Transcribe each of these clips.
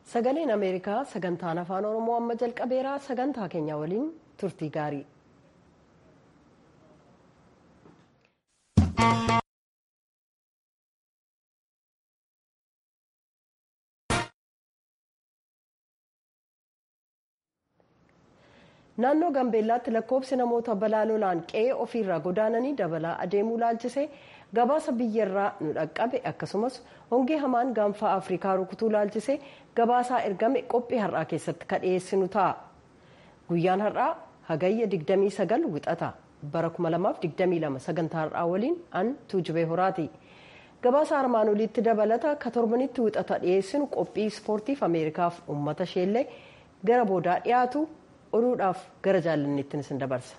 Sagaleen Ameerikaa sagantaan afaan Oromoo amma jalqabeeraa sagantaa keenya waliin turtii gaarii. Naannoo Gambeellaatti lakkoofsi namoota balaa lolaan qe'ee ofiirraa godaananii dabalaa adeemuu laalchisee gabaasa biyyarraa nu dhaqqabe akkasumas hongee hamaan gaanfaa Afrikaa rukutuu laalchisee gabaasaa ergame qophii har'aa keessatti kan dhiyeessinu ta'a. Guyyaan har'aa hagayya 29 wixata bara 2022 sagantaa har'aa waliin an tuujubee horaati. Gabaasa armaan oliitti dabalata ka torbanitti wixata dhiyeessinu qophii ispoortiif Ameerikaaf uummata isheellee gara boodaa dhiyaatu oduudhaaf gara jaalanneettiin isin dabarsa.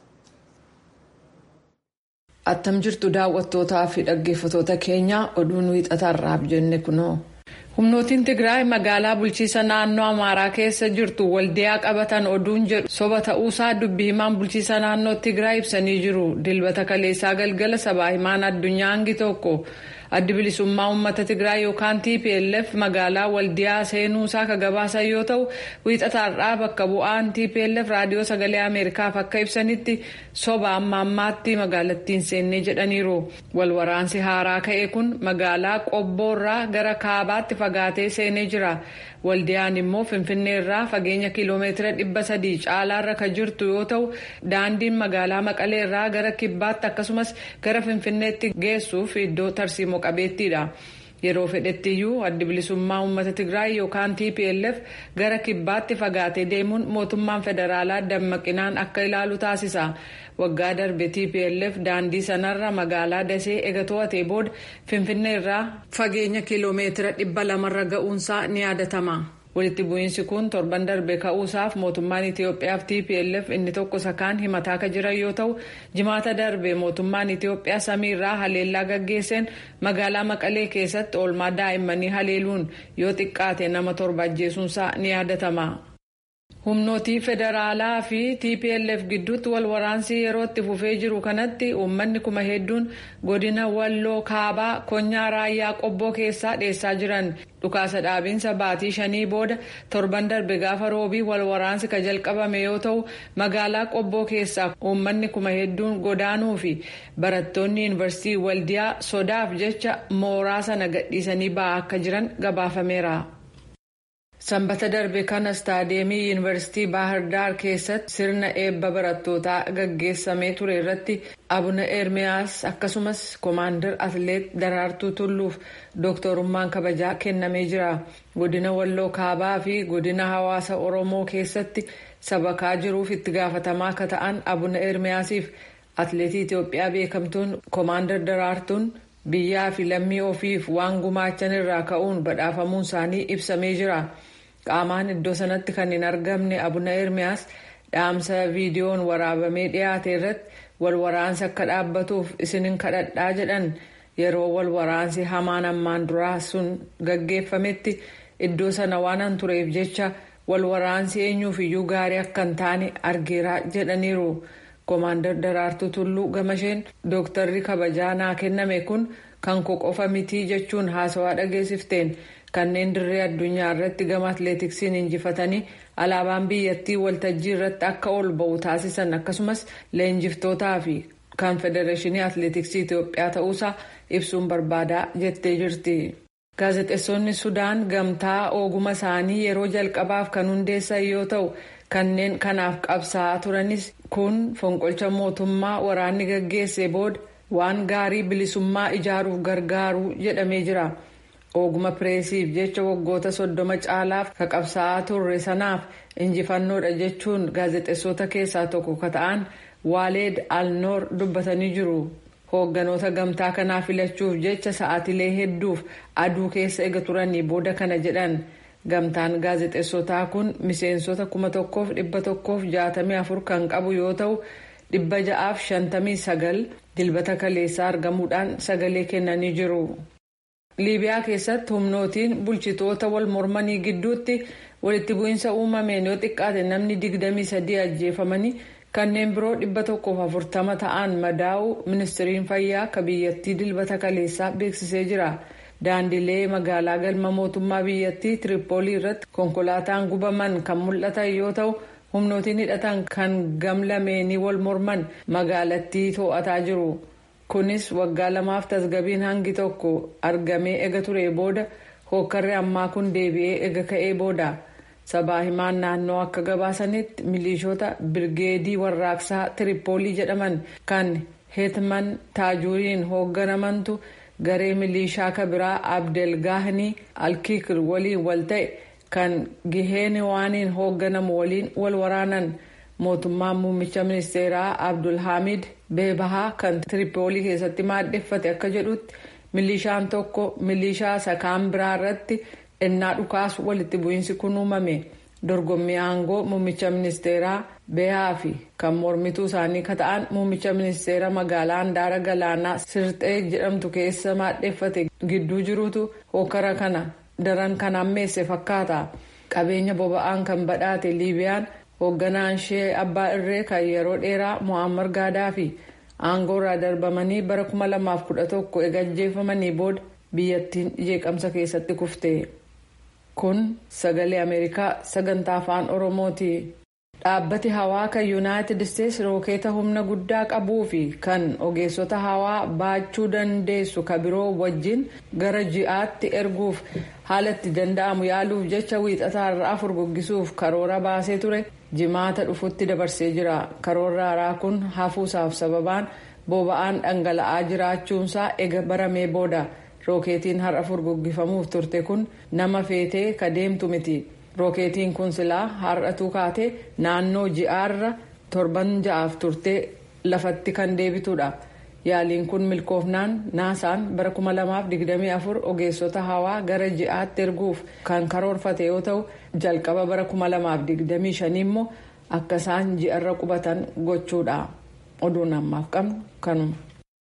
Attam jirtu daawwattootaa fi dhaggeeffatoota keenya oduun wiixataarraaf jenne kunoo. Humnootiin Tigraay magaalaa bulchiisa naannoo Amaaraa keessa jirtu waldiyaa qabatan oduun jedhu soba ta'uusaa dubbi himaan bulchiisa naannoo Tigraay ibsanii jiru. Dilbata kaleessaa galgala sabaa himaan addunyaa hangi tokko addi bilisummaa uummata Tigraay yookaan TPLF magaalaa waldiyaa seenuusaa ka gabaasan yoo ta'u wiixataarraa bakka bu'aan TPLF raadiyoo sagalee Ameerikaaf akka ibsanitti soba amma ammaatti magaalattiin seennee jedhaniiru. Walwaraansi haaraa ka'e kun magaalaa qobboorraa gara kaabaatti fagaatee seenee jira. Waldiyaan immoo Finfinnee irraa fageenya kiiloomeetira dhibba sadii caalaarra kan jirtu yoo ta'u daandiin magaalaa Maqalee irraa gara kibbaatti akkasumas gara Finfinneetti geessuuf iddoo tarsiimoo qabeettiidha. Yeroo fedhettiyyuu addi bilisummaa uummata Tigraay yookaan TPLF gara kibbaatti fagaatee deemuun mootummaan federaalaa dammaqinaan akka ilaalu taasisa. Waggaa darbe TPLF daandii sanarra magaalaa Dasee ega to'atee booda Finfinnee irraa fageenya kiiloomeetira dhibba lamarra ga'uunsaa ni yaadatama. Walitti bu'iinsi kun torban darbe ka'uusaaf mootummaan Itiyoophiyaaf TPLF inni tokko sakaan himataa kan jiran yoo ta'u jimaata darbe mootummaan Itiyoophiyaa samiirraa haleellaa gaggeesseen magaalaa Maqalee keessatti oolmaa daa'immanii haleeluun yoo xiqqaate nama torba ajjeesuunsaa ni yaadatama. humnootii federaalaa fi tplf gidduutti wal waraansi yeroo itti fufee jiru kanatti uummanni kuma hedduun godina walloo kaabaa konyaa raayyaa qobboo keessaa dheessaa jiran dhukaasa dhaabiinsa baatii shanii booda torban darbe gaafa roobii wal waraansi ka jalqabame yoo ta'u magaalaa qobboo keessaa uummanni kuma hedduun godaanuu fi barattoonni yuunivarsiitii waldiyaa sodaaf jecha mooraa sana gadhiisanii ba'aa akka jiran gabaafameera. Sanbata darbe kana istaadiyeemii yuunivarsiitii Baahirdaar keessatti sirna eebba barattootaa gaggeessamee ture irratti Abuna Ermiyaas akkasumas Koomaandar Atileet Daraartuu Tulluuf dooktorummaan kabajaa kennamee jira. Godina Walloo Kaabaa fi godina hawaasa Oromoo keessatti sabakaa jiruuf itti gaafatamaa akka ta'an Abuna Ermiyaasiif atileetii Itoophiyaa beekamtuun Koomaandar Daraartuun biyyaa fi lammii ofiif waan gumaachan irraa ka'uun badhaafamuun isaanii ibsamee jira. qaamaan iddoo sanatti kan hin argamne abuna ermiyaas dhaamsa viidiyoon waraabamee dhiyaate irratti wal waraansi akka dhaabbatuuf isinin kadhadhaa jedhan yeroo wal waraansi hamaan ammaan duraa sun gaggeeffametti iddoo sana waan an tureef jecha wal waraansi eenyuuf iyyuu gaarii akka hin taane argeera jedhaniiru. Koomaandar Daraartuu Tulluu Gamasheen dooktarri kabajaa naa kenname kun kan koo qofa mitii jechuun haasawaa dhageessifteen kanneen dirree addunyaa irratti gama atileetiksiin injifatanii alaabaan biyyattii waltajjii irratti akka ol ba'u taasisan akkasumas leenjiftootaa fi kan federeeshinii atileetiksii Itoophiyaa ta'uusaa ibsuun barbaadaa jettee jirti. Gaazexeessonni Sudaan gamtaa oguma isaanii yeroo jalqabaaf kan hundeessan yoo ta'u kanneen kanaaf qabsaa'aa turanis kun fonqolcha mootummaa waraanni gaggeesse booda waan gaarii bilisummaa ijaaruuf gargaaru jedhamee jira. oguma pireesiif jecha waggoota soddoma caalaaf ka qabsaa'aa turre sanaaf injifannoodha jechuun gaazexeessota keessaa tokko ka ta'an waaleed alnoor dubbatanii jiru. hoogganoota gamtaa kanaa filachuuf jecha sa'aatilee hedduuf aduu keessa ega turanii booda kana jedhan gamtaan gaazexeessotaa kun miseensota kuma tokkoof dhibba tokkoof jaatamii afur kan qabu yoo ta'u dhibba ja'aaf shantamii sagal dilbata kaleessaa argamuudhaan sagalee kennanii jiru. liibiyaa keessatti humnootiin bulchitoota wal mormanii gidduutti walitti bu'iinsa uumameen yoo xiqqaate namni digdamii sadii ajjeefamanii kanneen biroo dhibba tokkoof afurtama ta'an madaa'uu ministiriin fayyaa ka biyyattii dilbata kaleessaa beeksisee jira daandilee magaalaa galma mootummaa biyyattii tiripoolii irratti konkolaataan gubaman kan mul'atan yoo ta'u humnootiin hidhatan kan gamlameenii wal morman magaalattii to'ataa jiru kunis waggaa lamaaf tasgabiin hangi tokko argamee ega ture booda hookarri ammaa kun deebi'ee ega ka'ee booda. sabaa himaan naannoo akka gabaasanitti milishoota birgeedii warraaqsaa tiripoolii jedhaman kan heetman taajuuriin hoogganamantu garee milishaa kabiraa abdelgaahanii alkiikir waliin wal ta'e kan giheeniwaaniin hoogganamu waliin wal waraanan mootummaan muummicha ministeeraa abdulhaamid beebahaa kan tiripoolii keessatti maadheffate akka jedhutti milishaan tokko milishaa sakaan biraa irratti. ennaa dhukaasu walitti bu'iinsi kun uumame dorgommii aangoo muummicha ministeeraa beehaa fi kan mormituu isaanii ka ta'an muummicha ministeera magaalaa handaara galaanaa sirxee jedhamtu keessa maadheffate gidduu jirutu hookara kana daran kan ammeesse fakkaata qabeenya boba'aan kan badhaate liibiyaan hoogganaan ishee abbaa irree kan yeroo dheeraa mo'ammar gaadaa fi aangoo irraa darbamanii bara 2011 eegajjeeffamanii booda biyyattiin jeeqamsa keessatti kufte. kun sagalee ameerikaa sagantaa afaan oromooti dhaabbati hawaa kan yuunaayitid isteetsi rookeeta humna guddaa qabuu fi kan ogeessota hawaa baachuu dandeessu ka biroo wajjin gara ji'aatti erguuf haala itti danda'amu yaaluuf jecha wiixataa irraa furguggisuuf karoora baasee ture jimaata dhufutti dabarsee jira karoorri haaraa kun hafuusaaf sababaan boba'aan dhangala'aa jiraachuunsaa ega baramee booda. rookeetiin har'a furguggifamuuf turte kun nama feetee ka deemtu miti rookeetiin kun silaa har'atuu kaatee naannoo ji'aarra torban ja'aaf turtee lafatti kan deebitudha yaaliin kun milkoofnaan naasaan bara 2024 ogeessota hawaa gara ji'aatti erguuf kan karoorfate yoo ta'u jalqaba bara 2025 immoo akka isaan ji'arra qubatan gochuudha oduun ammaaf qabnu kanuma.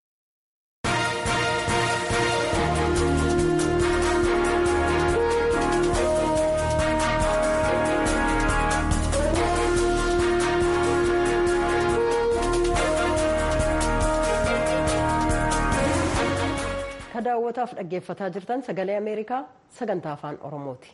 daawwataaf dhaggeeffataa jirtan sagalee ameerikaa sagantaa afaan oromooti.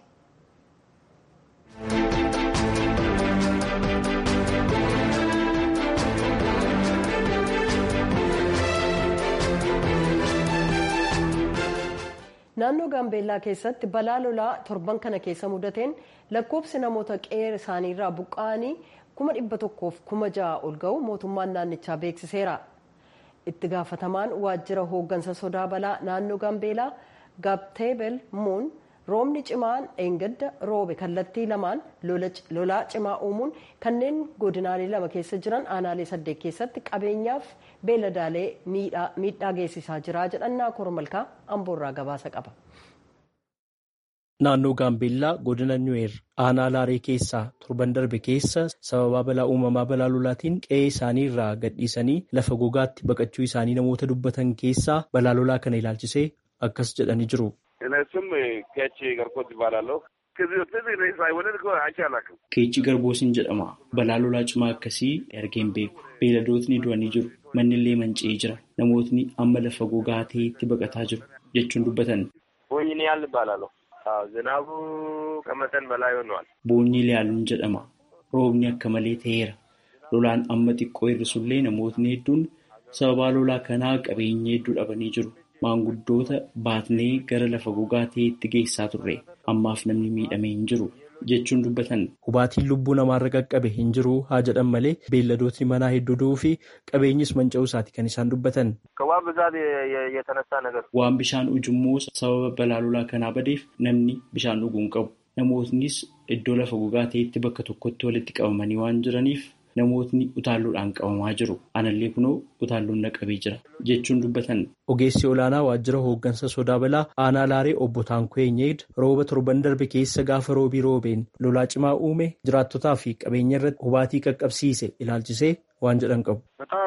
naannoo gaambeellaa keessatti balaa lolaa torban kana keessa mudateen lakkoofsi namoota qe'ee isaaniirraa buqqa'anii kuma dhibba tokkoof kuma ja'a ol ga'u mootummaan naannichaa beeksiseera. itti gaafatamaan waajjira hooggansa sodaa balaa naannoo gaambeelaa gaabteebel muun roobni cimaan dheengadda roobe kallattii lamaan lolaa cimaa uumuun kanneen godinaalee lama keessa jiran aanaalee saddeet keessatti qabeenyaaf beeladaalee miidhaa geessisaa jira jedhannaa kormalkaa amboorraa gabaasa qaba. Naannoo Gaambeellaa godina Nuweer aanaa Laaree keessaa torban darbe keessa sababaa balaa uumamaa balaa lolaatiin qe'ee isaanii irraa gadhiisanii lafa gogaatti baqachuu isaanii namoota dubbatan keessaa balaa lolaa kana ilaalchisee akkas jedhanii jiru. Keechi Garboosiin jedhama. Balaa lolaa cimaa akkasii argeen beeku. Beeladootni du'anii jiru. Manni illee manca'ee jira. Namootni amma lafa gogaa ta'etti baqataa jiru jechuun dubbatan. Zinaabu qamatan balaa yoonwal. Boonyi ilaaluun jedhama. Roobni akka malee ta'eera. Lolaan amma xiqqoo hir'isullee namootni hedduun sababaa lolaa kanaa qabeenya hedduu dhabanii jiru. Maanguddoota baatnee gara lafa gogaa ta'etti geessaa turre. Ammaaf namni miidhamee hin jiru jechuun dubbatan. Hubaatiin lubbuu namaarra qaqqabe hin jiru haa jedhan malee beelladootni manaa hedduu du'uu fi qabeenyis manca'uu isaati kan isaan dubbatan. Waan bishaan ujummoo sababa balaa lolaa kanaa badeef namni bishaan dhuguu hin qabu. Namootnis iddoo lafa gogaa ta'etti bakka tokkotti walitti qabamanii waan jiraniif namootni utaalloodhaan qabamaa jiru. Anallee kunoo utaalloon naqabee jira jechuun dubbatan. Ogeessi olaanaa waajjira hooggansa sodaa balaa aanaa laaree obbo Taankoo'eenyeed rooba torban darbe keessa gaafa roobii roobeen lolaa cimaa uume jiraattotaa fi qabeenya irratti hubaatii qaqqabsiise ilaalchisee waan jedhan qabu.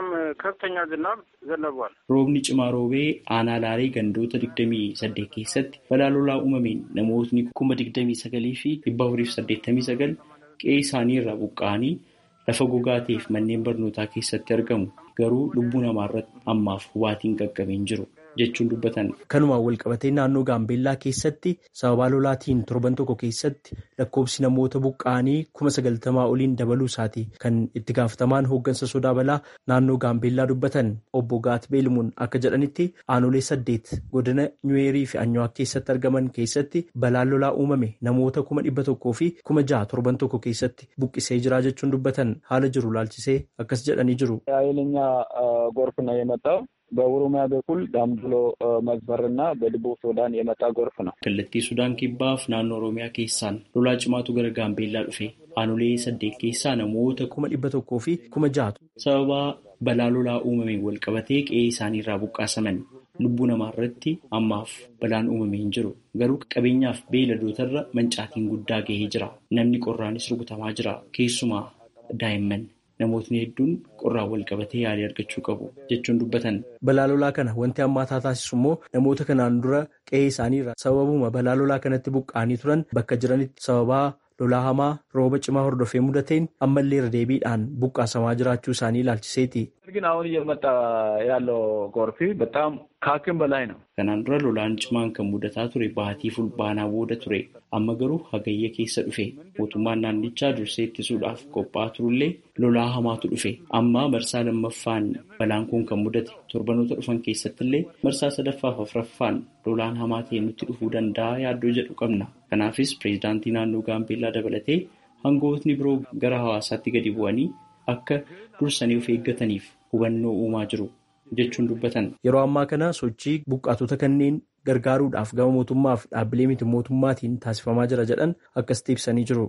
Roobni cimaa roobee aanaa laaree gandoota 28 keessatti balaa lolaa uumameen namootni kuma 29 fi 489 qe'ee isaanii irraa buqqa'anii lafa gogaa ta'eef manneen barnootaa keessatti argamu. Garuu lubbuu namaa irratti ammaaf hubaatiin qaqqabeen jiru. jechuun dubbatan. Kanumaan walqabatee naannoo Gaambeellaa keessatti sababaa lolaatiin torban tokko keessatti lakkoobsi namoota buqqa'anii kuma sagaltamaa oliin dabaluu isaati kan itti gaafatamaan hooggansa sodaa balaa naannoo Gaambeellaa dubbatan obbo Gaat Beelimuun akka jedhanitti aanolee saddeet godina Nyuweerii fi Anyawaak keessatti argaman keessatti balaan lolaa uumame namoota kuma dhibba tokkoo fi kuma jaha torban tokko keessatti buqqisee jira jechuun dubbatan haala jiru laalchisee akkas jedhanii jiru. ጎርፍ ነው የመጣው በኦሮሚያ በኩል ዳምብሎ መስመርና በደቡብ ሱዳን የመጣ ጎርፍ ነው። kallattii sudaan kibbaaf naannoo oromiyaa keessaan lolaa cimaatu gara gaambeellaa dhufe aanolee saddeet keessaa namoota kuma dhibba tokkoo fi kuma jahatu sababaa balaa lolaa uumameen walqabatee qe'ee isaanii irraa buqqaasaman lubbuu namaa irratti ammaaf balaan uumamee hin jiru garuu qabeenyaaf beeladootarra mancaatiin guddaa gahee jira namni qorraanis rukutamaa jira keessumaa daa'imman namootni hedduun qorraan walqabatee yaalii argachuu qabu jechuun dubbatan. Balaa lolaa kana wanti hammaataa taasisu immoo namoota kanaan dura qe'ee isaaniirra sababuma balaa lolaa kanatti buqqa'anii turan bakka jiranitti sababaa lolaa hamaa rooba cimaa hordofee mudateen ammallee irra deebiidhaan buqqaasamaa jiraachuu isaanii ilaalchiseeti. ግን አሁን እየመጣ ያለው ጎርፍ በጣም ከአቅም በላይ ነው። Kanaan dura lolaan cimaan kan mudataa ture baatii fulbaanaa booda ture amma garuu hagayya keessa dhufe mootummaan naannichaa dursee ittisuudhaaf qophaa'aa turullee lolaa hamaatu dhufe amma marsaa lammaffaan balaan kun kan mudate torbanoota dhufan keessattillee marsaa sadaffaaf afraffaan lolaan hamaa ta'e nutti dhufuu danda'a yaaddoo jedhu qabna kanaafis pireezidaantii naannoo gaambeellaa dabalatee hangootni biroo gara hawaasaatti gadi bu'anii akka dursanii of eeggataniif hubannoo uumaa jiru jechuun dubbatan. Yeroo ammaa kana sochii buqqaatota kanneen gargaaruudhaaf gama mootummaaf dhaabbilee miti mootummaatiin taasifamaa jira jedhan akkasitti ibsanii jiru.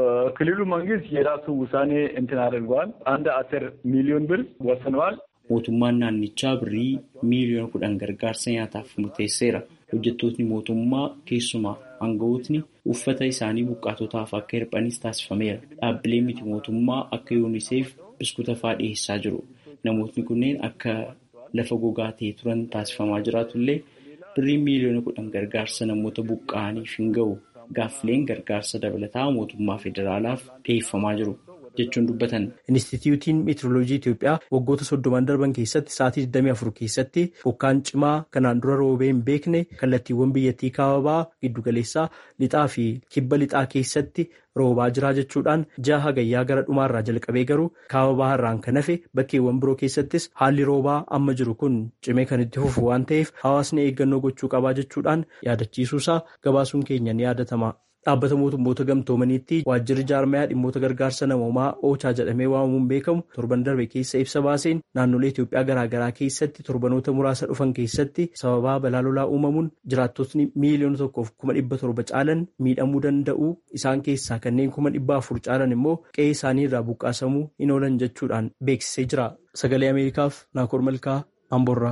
ክልሉ መንግስት የራሱ ውሳኔ እንትን አድርገዋል። አንድ አስር ሚሊዮን ብር ወስነዋል። Mootummaan naannichaa birrii miiliyoona kudhan gargaarsa nyaataaf murteesseera. Hojjettootni mootummaa keessumaa aangawootni uffata isaanii buqqaatotaaf akka hirphanis taasifameera. Dhaabbileen miti mootummaa akka yuuniseef biskuuta fa'aa dhiyeessaa jiru. Namootni kunneen akka lafa gogaa ta'e turan taasifamaa jiraatullee birriin miiliyoona kudhan gargaarsa namoota buqqa'aniif hin ga'u. Gaaffileen gargaarsa dabalataa mootummaa federaalaaf dhiyeeffamaa jiru. jechuun dubbatan. Inistituutiin Meetirooloojii Itoophiyaa waggoota soddoman darban keessatti sa'aatii 24 keessatti bokkaan cimaa kanaan dura roobee hin beekne kallattiiwwan biyyattii kaababaa giddugaleessaa lixaa fi kibba lixaa keessatti roobaa jiraa jechuudhaan ji'a hagayyaa gara dhumaarraa jalqabee garuu kaababaa irraan kan hafe bakkeewwan biroo keessattis haalli roobaa amma jiru kun cimee kan itti fufu waan ta'eef hawaasni eeggannoo gochuu qabaa jechuudhaan yaadachiisuusaa gabaasuun keenya ni yaadatama. Dhaabbata mootummoota gamtoomaniitti waajjirri jaarmayaa dhimmoota gargaarsa namoomaa oochaa jedhamee waamamuun beekamu torban darbe keessa ibsa baaseen naannolee Itoophiyaa garaagaraa keessatti torbanoota muraasa dhufan keessatti sababaa balaa lolaa uumamuun jiraattotni miiliyoona tokkoof kuma dhibba torba caalan miidhamuu danda'u isaan keessaa kanneen kuma dhibba afur caalan immoo qe'ee isaanii irraa buqqaasamuu hin oolan jechuudhaan beeksisee jira. Sagalee Ameerikaaf Naakoor Malkaa Amboorraa.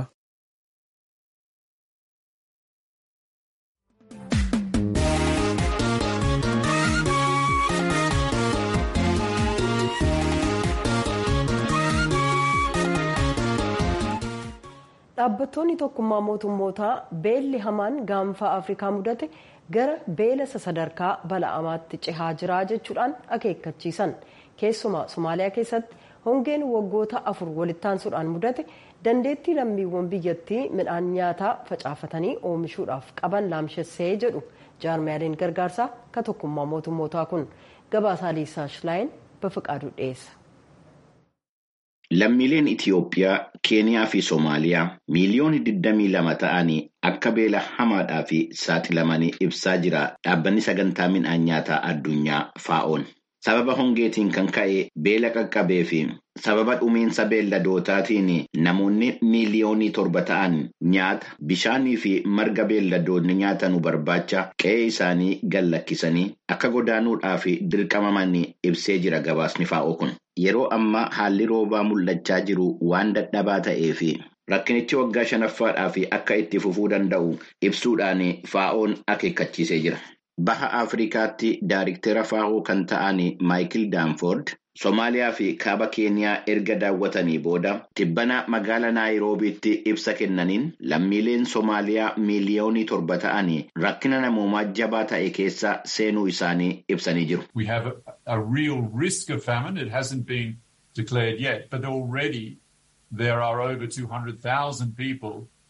dhaabbattoonni tokkummaa mootummootaa beelli hamaan gaanfa afrikaa mudate gara beela sadarkaa bala'amaatti cehaa jira jechuudhaan akeekkachiisan keessumaa somaaliyaa keessatti hongeen waggoota afur walittaansuudhaan mudate dandeettii lammiiwwan biyyattii midhaan nyaataa facaafatanii oomishuudhaaf qaban laamshessee jedhu jaarmiyaaleen gargaarsaa ka tokkummaa mootummootaa kun gabaasaa liisaa shilaayin bafiqaaduu dhiyeessa. Lammiileen Itiyoophiyaa, Keeniyaa fi Soomaaliyaa miiliyoona 22 ta'anii akka beela hamaadhaa fi saaxilamanii ibsaa jira dhaabbanni sagantaa midhaan nyaataa addunyaa faa'oon. Sababa hongeetiin kan ka'e beela qaqqabee fi sababa dhumiinsa beelladootaatiin namoonni miiliyoonii torba ta'an nyaata bishaanii fi marga beelladoonni nyaatanu barbaacha qe'ee isaanii gallakkisanii akka godaanuudhaaf dirqamamanii ibsee jira gabaasni faa'oo kun. Yeroo ammaa haalli roobaa mul'achaa jiru waan dadhabaa ta'ee fi rakkinichi waggaa shanaffaadhaaf akka itti fufuu danda'u ibsuudhaan faa'oon akeekkachiisee jira. Baha Afrikaatti daariktera faa'oo kan ta'an Maayikil Daanfoord Somaaliyaa fi kaaba Keeniyaa erga daawwatanii booda tibbana magaala Naayiroobiitti ibsa kennaniin lammiileen Somaaliyaa miiliyoonii torba ta'anii rakkina namoomaa jabaa ta'e keessa seenuu isaanii ibsanii jiru. We have a, a real risk of famine. It hasn't been declared yet, but already there are over 200,000 people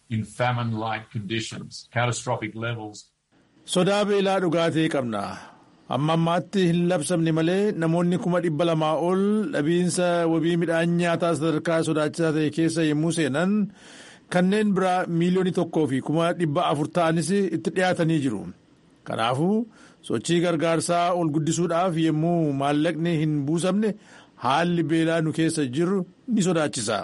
in famine-like conditions, catastrophic levels. Sodaa beelaa dhugaatii qabna. Amma ammaatti hin labsamne malee namoonni kuma dhibba lamaa ol dhabiinsa wabii midhaan nyaataa sadarkaa sodaachisaa ta'e keessa yommuu seenan kanneen biraa miiliyoonii tokkoo fi kuma dhibba afur ta'anis itti dhiyaatanii jiru. Kanaafuu sochii gargaarsaa ol guddisuudhaaf yommuu maallaqni hin buusamne haalli beelaa nu keessa jiru ni sodaachisa.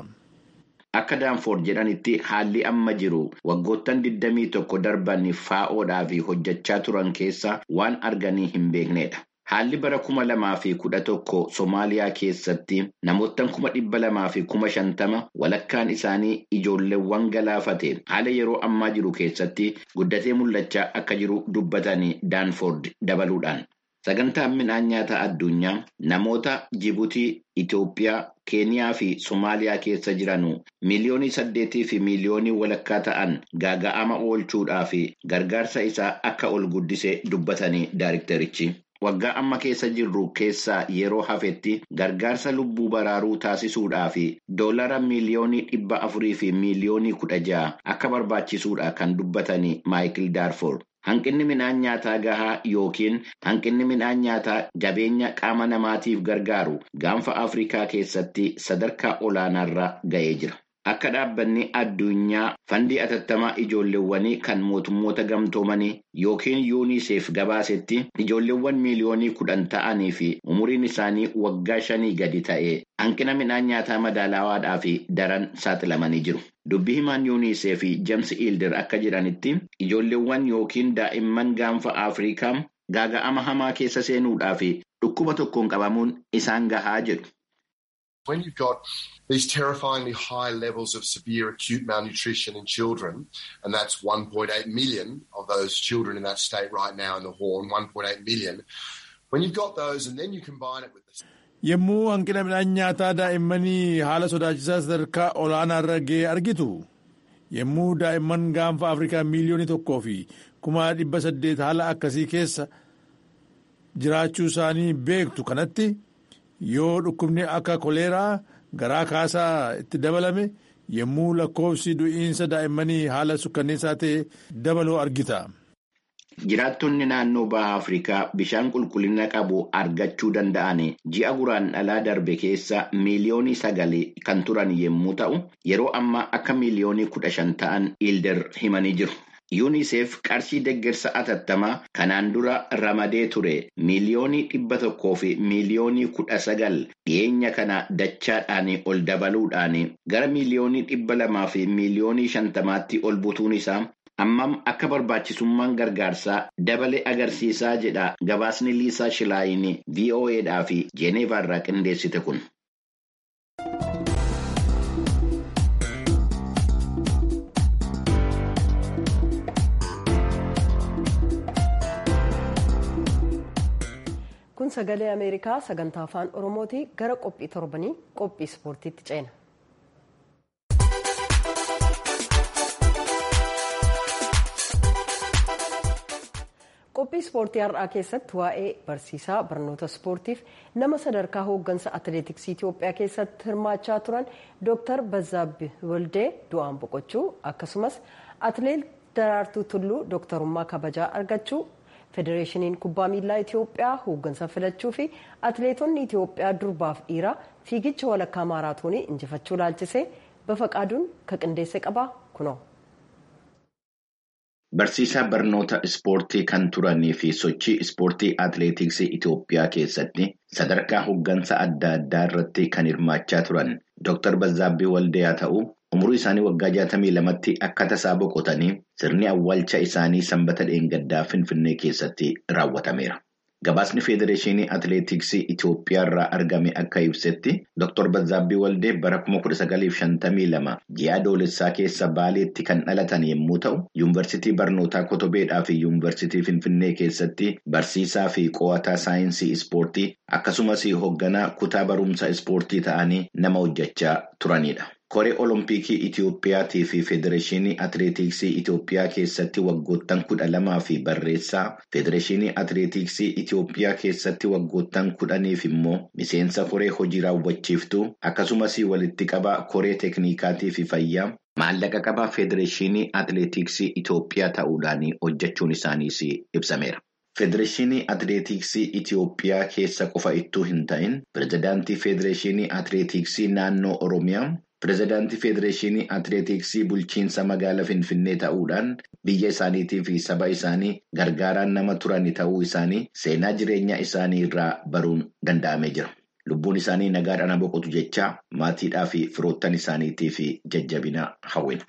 Akka daanfoord jedhanitti haalli amma jiru waggoottan 21 darban faa'oodhaaf hojjechaa turan keessa waan arganii hin beeknedha. Haalli bara kuma lamaa fi kudha tokko Somaaliyaa keessatti namoottan kuma dhibba lamaa fi kuma shantama walakkaan isaanii ijoolleewwan galaafate haala yeroo ammaa jiru keessatti guddatee mul'achaa akka jiru dubbatanii daanfoord dabaluudhaan. Sagantaan midhaan nyaataa addunyaa namoota Jibuutii, Itoophiyaa, Keeniyaa fi Somaaliyaa keessa jiran miliyoonii saddeetii fi miliyoonii walakkaa ta'an gaaga'ama oolchuudhaa fi gargaarsa isaa akka ol guddise dubbatanii daariktarichi. Waggaa amma keessa jirru keessaa yeroo hafetti gargaarsa lubbuu baraaruu taasisuudhaa fi doolara miliyoonii dhibba afurii fi miliyoonii kudha ja'a akka barbaachisuudha kan dubbatanii Maayikil Daarfoor. Hanqinni midhaan nyaataa gahaa yookiin hanqinni midhaan nyaataa jabeenya qaama namaatiif gargaaru gaanfa Afrikaa keessatti sadarkaa olaanaarra ga'ee jira. Akka dhaabbanni addunyaa fandii atattamaa ijoolleewwanii kan mootummoota gamtoomanii yookiin yuuniseef gabaasetti ijoolleewwan miiliyoonii kudhan ta'anii fi umuriin isaanii waggaa shanii gadi ta'e hanqina midhaan nyaataa madaalawaadhaa fi daran saaxilamanii jiru. Dubbii himaan yuuniseef James Ilder akka jedhanitti ijoolleewwan yookiin daa'imman gaanfa Afrikaa gaaga'ama hamaa keessa seenuudhaa fi dhukkuba tokkoon qabamuun isaan gahaa jedhu. When you've got these terrifyingly high levels of severe acute malnutrition in children, and that's 1.8 million of those children in that state right now in the Horn, 1.8 million. When you've got those and then you combine it with this. Yommuu hanqina midhaan nyaataa daa'immanii haala sodaachisaa sadarkaa olaanaa irra ga'e argitu yommuu daa'imman gaanfa Afrikaa miiliyoonii tokkoo fi kuma dhibba saddeet haala akkasii keessa jiraachuu isaanii beektu kanatti yoo dhukkubni akka koleeraa garaa kaasaa itti dabalame yommuu lakkoofsi du'iinsa daa'immanii haala sukkanneessaa ta'e dabaluu argita. Jiraattonni naannoo baha Afrikaa bishaan qulqullina qabu argachuu danda'an ji'a guraan dhalaa darbe keessa miiliyoonii sagal kan turan yommuu ta'u, yeroo ammaa akka miiliyoonii kudha shan ta'an Ilder himanii jiru. UNICEF qarshii deeggarsa atattamaa kanaan dura ramadee ture miiliyoonii dhibba tokkoo fi miiliyoonii kudha sagal dhiyeenya kana dachaadhaan ol dabaluudhaan gara miiliyoonii dhibba lamaa fi miiliyoonii shantamaatti ol butuun isaa ammam akka barbaachisummaan gargaarsaa dabale agarsiisaa jedha gabaasni liisaa shilaayin voa'dhaa fi jeeneevaarraa qindeessite kun. kun sagalee ameerikaa sagantaa afaan oromooti gara qophii torbanii qophii ispoortiitti ceena. qophii ispoortii har'aa keessatti waa'ee barsiisaa barnoota ispoortiif nama sadarkaa hooggansa atileetiksii itiyoophiyaa keessatti hirmaachaa turan dooktar bazaabbi waldee du'aan boqochuu akkasumas atileet daraartuu tulluu dooktarummaa kabajaa argachuu federeeshiniin kubbaa miilaa itiyoophiyaa hooggansa filachuu fi atileetonni itiyoophiyaa durbaaf dhiiraa fiigicha walakkaa maaraatoonii injifachuu laalchisee bafaqaaduun ka qindeesse qabaa kunoo. Barsiisaa barnoota ispoortii kan turanii fi sochii ispoortii atileetiksii Itoophiyaa keessatti sadarkaa hooggansa adda addaa irratti kan hirmaachaa turan Dr. Bazaabbii Waldayaa ta'uu umurii isaanii waggaa 62tti akka tasaa boqotanii sirni awwaalcha isaanii sanbata dheengaddaa Finfinnee keessatti raawwatameera. Gabaasni Federeeshinii Atileetiksii Itoophiyaa irraa argame akka ibsetti Dr. Bazaabbii Waldee bara 1952 ji'a adoolessaa keessa Baaleetti kan dhalatan yommuu ta'u, Yuunivarsiitii Barnootaa Kotobeedhaa fi Yuunivarsiitii Finfinnee keessatti barsiisaa fi qo'ataa saayinsii ispoortii akkasumas hoogganaa kutaa barumsa ispoortii ta'anii nama hojjechaa turanidha. Koree Olompikii Itiyoophiyaatii fi Federeeshinii Atileetiksii Itiyoophiyaa keessatti waggoottan kudha lamaa fi barreessaa Federeeshinii Atileetiksii Itiyoophiyaa keessatti waggoottan kudhaniif immoo miseensa koree hojii raawwachiiftuu akkasumas walitti qabaa koree teeknikaatii fi fayyaa maallaqa qabaa Federeeshinii Atileetiksii Itiyoophiyaa ta'uudhaan hojjechuun isaaniis ibsameera. Federeeshinii Atileetiksii Itiyoophiyaa keessa qofa ittuu hin ta'in pirezidaantii Federeeshinii Atileetiksii naannoo Oromiyaa. Pireezidaantii Federeeshinii Atileetiksii bulchiinsa magaalaa Finfinnee ta'uudhaan biyya isaaniitii fi saba isaanii gargaaraan nama turan ta'uu isaanii seenaa jireenya isaanii irraa baruun danda'amee jira. Lubbuun isaanii nagaadhaan boqotu jechaa maatiidhaa fi firoottan isaaniitii fi jajjabina hawwina.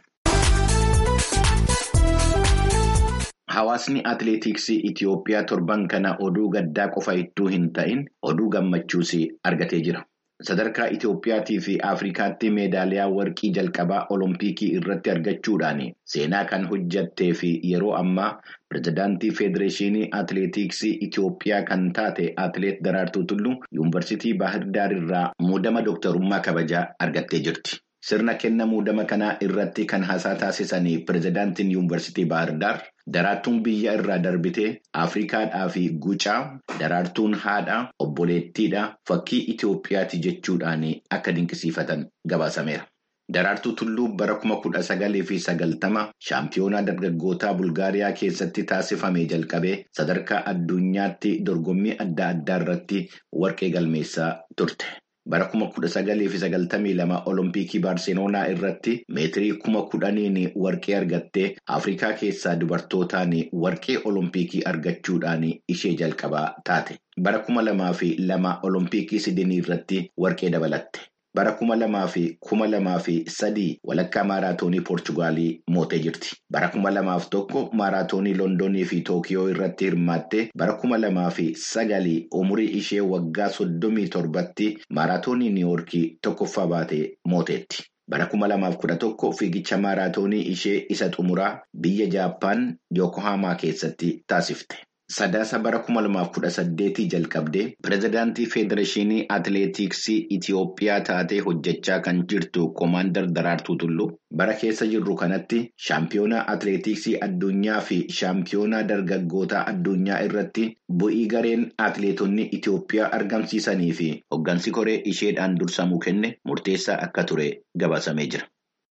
Hawaasni atileetiksii Itiyoophiyaa torban kana oduu gaddaa qofa ittuu hin ta'in oduu gammachuus argatee jira. Sadarkaa Itiyoophiyaatii fi Afrikaatti meedaaliyaa warqii jalqabaa Olompikii irratti argachuudhaan seenaa kan hojjattee fi yeroo ammaa pirezidaantii Federeeshinii Atileetiksii Itiyoophiyaa kan taate Atileet Daraartuu Tulluu Yuunivarsiitii Baahir Daar irraa muudama dooktarummaa kabajaa argattee jirti. Sirna kenna muudama kanaa irratti kan haasaa taasisan pirezidaantiin Yuunivarsiitii Baahir Daar. Daraartuun biyya irraa darbitee Afrikaadhaa fi gucaa daraartuun haadha obboleettiidha fakkii Itiyoophiyaati jechuudhaan akka dinqisiifatan gabaasameera. Daraartuu Tulluu bara kuma kudha sagalii fi sagaltama shaampiyoonaa dargaggootaa Bulgaariyaa keessatti taasifame jalqabee sadarkaa addunyaatti dorgommii adda addaa irratti warqee galmeessaa turte. Bara kuma kudha sagalii fi sagaltamii lama Olompikii Baarseloonaa irratti meetirii kuma kudhaniin warqee argattee Afrikaa keessaa dubartootaan warqee Olompikii argachuudhaan ishee jalqabaa taate. Bara kuma lamaa fi lama Olompikii Sidinii irratti warqee dabalatte. Bara kuma lamaa fi kuma lamaa fi sadii walakkaa maaraatoonii Poorchugaalii mootee jirti. Bara kuma lamaaf tokko maaraatoonii Londonii fi Tookiyoo irratti hirmaattee bara kuma lamaa fi sagalii umurii ishee waggaa soddomii torbatti maaraatoonii Niiwoorkii tokkoffaa baatee mooteetti. Bara kuma lamaaf kudha tokko fiigicha maaraatoonii ishee isa xumuraa biyya Jaappaan Yookohaamaa keessatti taasifte. Sadaasa bara kuma lamaaf kudha saddeetii jalqabdee pirezidaantii Federeeshinii Atileetiksii Itiyoophiyaa taatee hojjechaa kan jirtu Koomaandar Daraartuu Tulluu bara keessa jirru kanatti shaampiyoonaa atileetiksii addunyaa fi shaampiyoonaa dargaggootaa addunyaa irratti bu'ii gareen atileetonni Itiyoophiyaa argamsiisanii fi hoggansi koree isheedhaan dursamuu kenne murteessaa akka ture gabaasamee jira.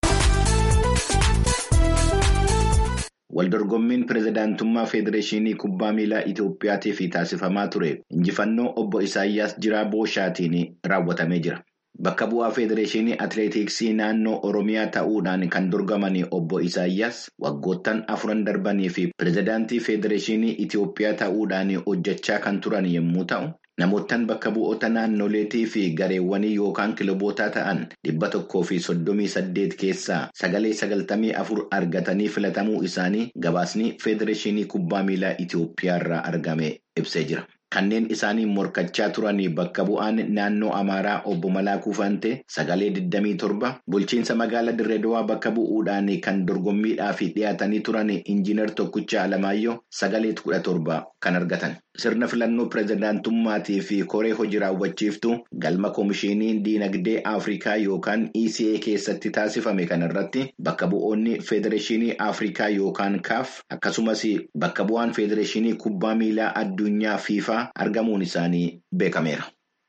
Waldorgommiin pirezidaantummaa Federeeshinii Kubbaa Miilaa Itiyoophiyaatiif taasifamaa ture injifannoo obbo Isaayyaas Jiraa Booshaatiin raawwatamee jira. Bakka bu'aa Federeeshinii Atileetiksii naannoo Oromiyaa ta'uudhaan kan dorgaman obbo Isaayyaas waggoottan afuran darbanii fi pirezidaantii Federeeshinii Itiyoophiyaa ta'uudhaan hojjechaa kan turan yommuu ta'u. Namoottan bakka bu'oota naannoleetii fi gareewwanii yookaan kilobootaa ta'an dhibba tokkoo fi soddomii saddeet keessaa sagalee sagaltamii afur argatanii filatamuu isaanii gabaasni Federeeshinii Kubbaa Miilaa Itiyoophiyaa irraa argame ibsee jira. Kanneen isaanii morkachaa turanii bakka bu'aan naannoo Amaaraa obbo Malaakuu Fantee sagalee 27 bulchiinsa magaalaa Dirreedawaa bakka bu'uudhaan kan dorgommiidhaaf dhiyaatanii turan injiinar Tokkicha Alamaayyoo sagalee 17 kan argatan. Sirna filannoo pirezidaantummaatii fi koree hojii raawwachiiftuu galma Koomishinii Diinagdee Afrikaa yookaan ECA keessatti taasifame kanarratti bakka bu'oonni Federeeshinii Afrikaa yookaan CAF akkasumas bakka bu'aan Federeeshinii Kubbaa Miilaa Addunyaa FIFA argamuun isaanii beekameera.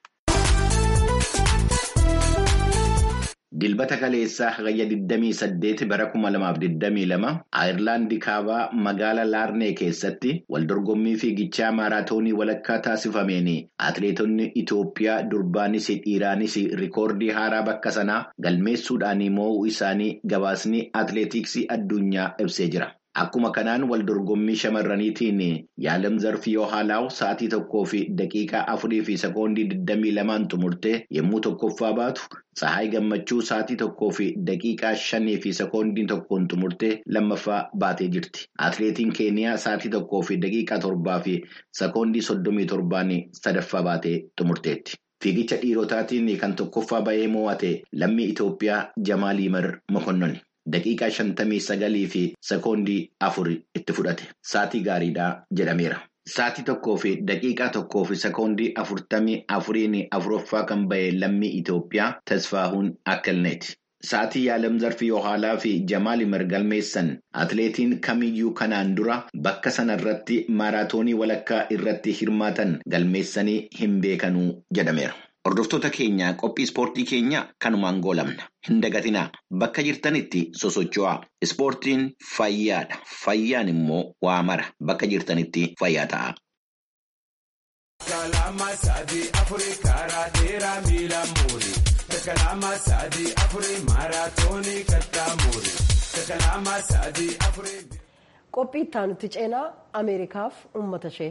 Dilbata kaleessaa hagayya 28 bara 2022 Ayirlaandii kaabaa magaalaa Laarnee keessatti waldorgommii fiigichaa maaraatoonii walakkaa taasifameen atileetonni Itoophiyaa durbaanis dhiiraanis rikoordii haaraa bakka sanaa galmeessuudhaan moo'uu isaanii gabaasni atileetiksii addunyaa ibsee jira. Akkuma kanaan waldorgommii shamarraniitiin yaalam zarfii yoo haalaa'u sa'aatii tokkoo fi daqiiqaa afurii fi sekoondii 22 xumurtee yommuu tokkoffaa baatu Tsahaay Gammachuu sa'aatii tokkoo fi daqiiqaa shanii fi sekoondii tokkoon xumurtee lammaffaa baatee jirti. Atileetiin Keeniyaa sa'aatii tokkoo fi daqiiqaa torbaa fi sekoondii soddomii torbaan sadaffaa baatee xumurteetti. Fiigicha dhiirotaatiin kan tokkoffaa bahee mo'ate lammii Itoophiyaa Jamaal Yimar Mokonnoni. Daqiiqaa shantamii sagalii fi sekoondii afur itti fudhate. Saatii gaariidhaa jedhameera. Saatii tokkoo fi daqiiqaa tokkoo fi sekoondii afurtamii afuriin afuraffaa kan bahe lammii Itoophiyaa Tasfaahuun Akkalneeti. sa'aatii yaalam zarfii yohaalaa fi jamaal mirgalmeessan atileetiin kamiyyuu kanaan dura bakka sanarratti maaraatoonii walakkaa irratti hirmaatan galmeessanii hin beekanuu jedhameera. Hordoftoota keenya qophii ispoortii keenya kanumaan goolamna. Hin dagatinaa bakka jirtanitti sosocho'aa. Ispoortiin fayyaadha. Fayyaan immoo waa mara bakka jirtanitti fayyaa ta'a. Qophii itti nuti ceenaa Ameerikaaf uummata ishee.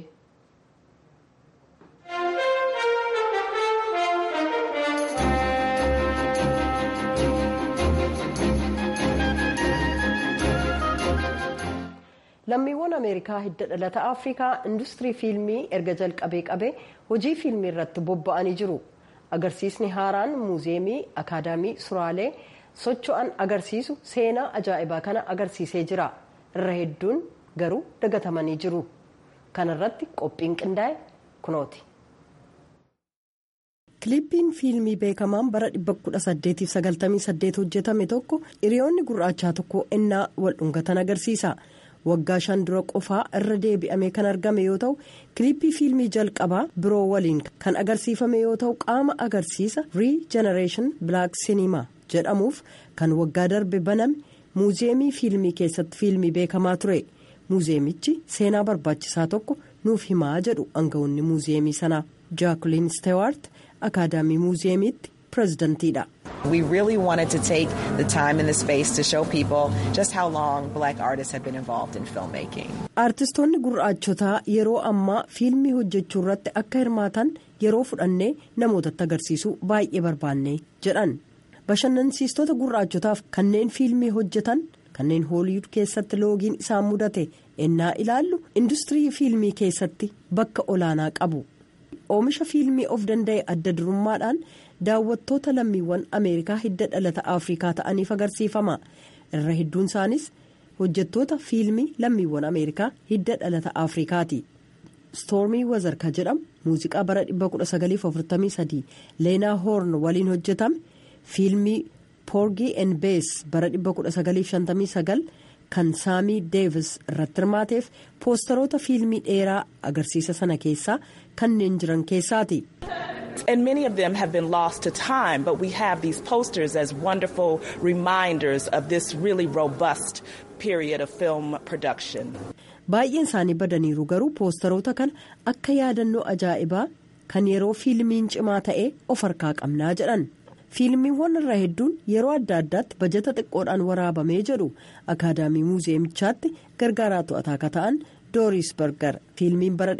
lammiiwwan ameerikaa hidda dhalata afrikaa industirii fiilmii erga jalqabee qabee hojii fiilmii irratti bobba'anii jiru agarsiisni haaraan muuzeemii akaadaamii suraalee socho'an agarsiisu seenaa ajaa'ibaa kana agarsiisee jira irra hedduun garuu dagatamanii jiru kanarratti qophiin qindaa'e kunooti. Kiliippiin fiilmii beekamaan bara 1898 hojjetame tokko hiriyoonni gurraachaa tokko ennaa wal dhungatan agarsiisa. waggaa shan dura qofaa irra deebi'amee kan argame yoo ta'u kiliippii fiilmii jalqabaa biroo waliin kan agarsiifame yoo ta'u qaama agarsiisa riijenereeshin bilaak sinimaa jedhamuuf kan waggaa darbe baname muuzeemii fiilmii keessatti fiilmii beekamaa ture muuzeemichi seenaa barbaachisaa tokko nuuf himaa jedhu aangawoonni muuzeemii sanaa jaakuliin steewaart akaadaamii muuzeemiitti pirezidantiidha. We really wanted to take the time and the space to show people just how long black artists have been involved in filmmaking. Artistoonni gurraachotaa yeroo ammaa fiilmii hojjechuu irratti akka hirmaatan yeroo fudhannee namootatti agarsiisuu baay'ee barbaanne jedhan. Bashannansiistota gurraachotaaf kanneen fiilmii hojjetan kanneen hooliwud keessatti loogiin isaan mudate ennaa ilaallu industirii fiilmii keessatti bakka olaanaa qabu. Oomisha fiilmii of danda'e adda durummaadhaan. daawwattoota lammiiwwan ameerikaa hidda dhalata afrikaa ta'aniif agarsiifama irra hedduun isaanis hojjettoota fiilmii lammiiwwan ameerikaa hidda dhalata afrikaati stoormii wazarka jedhamu muuziqaa bara 1943 leenaa hoorn waliin hojjetame fiilmii poorgii en bees bara 1959 kan saamii deevis irratti hirmaateef poosteroota fiilmii dheeraa agarsiisa sana keessaa kanneen jiran keessaati. And many of them have been lost to time, but we have these posters as wonderful reminders of this really robust period of film production. Baay'een isaanii badaniiru garuu poosteroota kana akka yaadannoo ajaa'ibaa kan yeroo fiilmiin cimaa ta'e of harkaa qabnaa jedhan. Fiilmiiwwan irra hedduun yeroo adda addaatti bajata xiqqoodhaan waraabamee jedhu akaadaamii muuzeemichaatti gargaaraa to'ataa akka ta'an. dooris berger fiilmiin bara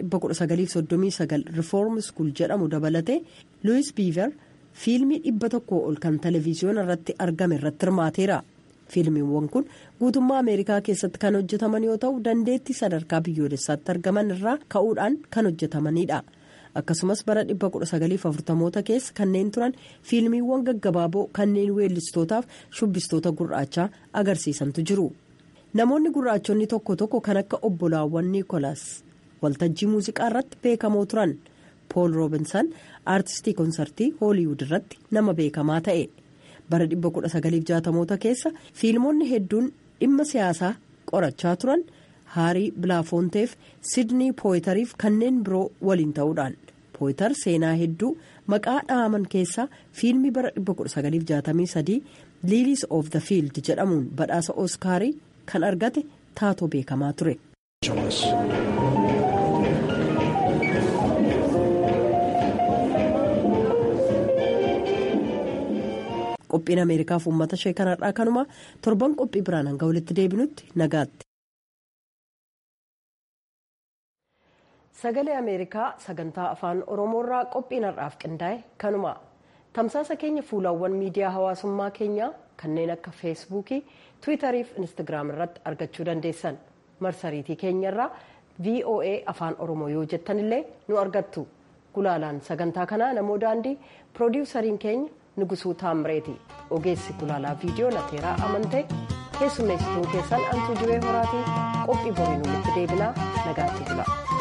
1939 rifoorm skuul jedhamu dabalatee luwis biiver fiilmii dhibba tokkoo ol kan televiziyoona irratti argame irratti hirmaateera fiilmiiwwan kun guutummaa ameerikaa keessatti kan hojjetaman yoo ta'u dandeettii sadarkaa biyyoolessaatti argaman irraa ka'uudhaan kan hojjetamanidha akkasumas bara 1940moota keessa kanneen turan fiilmiiwwan gaggabaaboo kanneen weellistootaaf shubbistoota gurraachaa agarsiisantu jiru. namoonni gurraachonni tokko tokko kan akka obbolaawwan niikolaas waltajjii muuziqaa irratti beekamoo turan pool roobinsan aartistii konsartii hooliwud irratti nama beekamaa ta'e bara 1960moota keessa fiilmonni hedduun dhimma siyaasaa qorachaa turan haarii bilaafoonteef sidnii pooyitariif kanneen biroo waliin ta'uudhaan pooyitar seenaa hedduu maqaa dhahaman keessaa fiilmii bara 1963 liiliis of the fiild jedhamuun badhaasa ooskaarii. kan argate taatoo beekamaa ture. qophiin ameerikaaf uummata ishee kanarraa kanuma torban qophii biraan hanga walitti deebinutti nagaatti. sagalee ameerikaa sagantaa afaan oromoorraa qophiin har'aaf qindaa'e kanuma tamsaasa keenya fuulawwan miidiyaa hawaasummaa keenyaa kanneen akka feesbuukii tiwiitarii fi instaagiraam irratti argachuu dandeessan marsariitii keenyarraa voa afaan oromoo yoo jettanillee nu argattu gulaalaan sagantaa kanaa namoo daandii piroodiwusariin keenya nugusuu taamreeti ogeessi gulaalaa viidiyoo lateeraa amantee keessummeessituun keessan antuu jiree horaatii qophii boriin walitti deebinaa nagaatti bula.